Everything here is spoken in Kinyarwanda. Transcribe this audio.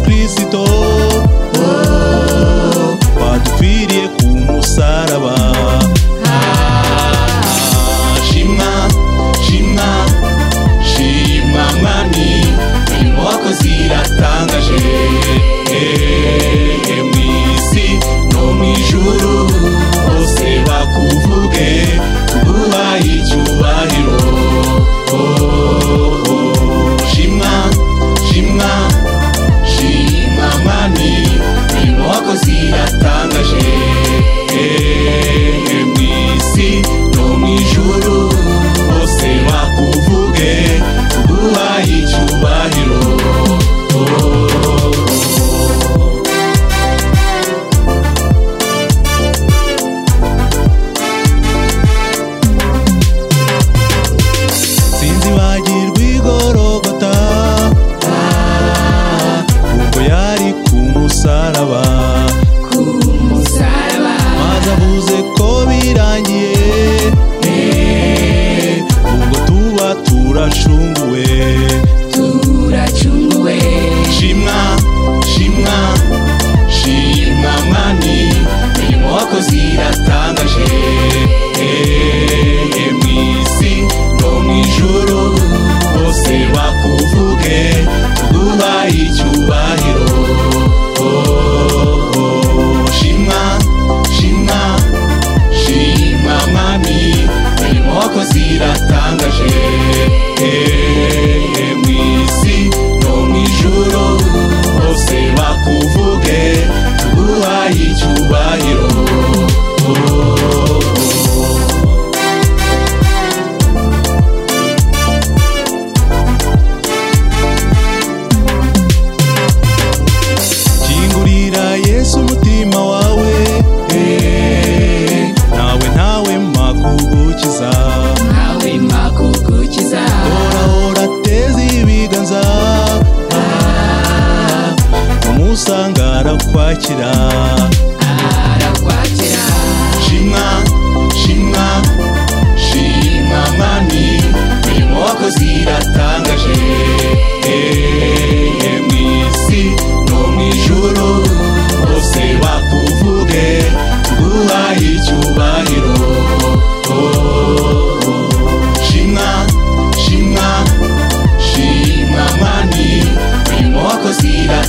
Kristo badupfiriye ku musaraba Ah, shimwa shimwa shimwa mwami imirimo wakoze iratangaje Eh, eh, mu isi no mu ijuru bose bakuvuge kuguha icyubahiro Oh, oh, shimwa shimwa shima mwami imirimo wakoze iratangaje ehe mu isi no mu ijuru bose bakuvuge tuguha icyubahiro sinzi bagirwa igorogota ubwo yari ku musaraba maze avuze ko birangiye ubwo tuba turashunguwe shimwa shimwa shimwa mwami imirimo wakoze iratangaje ehe mu isi no mu ijuru bose bakuvuge tuguha icyubahiro Oh, oh, shimwa shimwa shimwa mwami imirimo wakoze iratangaje ehe mu isi no mu ijuru bose bakuvuge tuguha icyubahiro Oh, oh. kingurira yesu umutima wawe eh, nawe ntawe makugukiza horahora teza ibiganza umusanga arakwakira shimwa shimwa shimwa mwami imirimo wakoze iratangaje ehe mu isi no mu ijuru bose bakuvuge tuguha icyubahiro Oh, oh. shimwa shimwa shimwa mwami imirimo wakoze iratangaje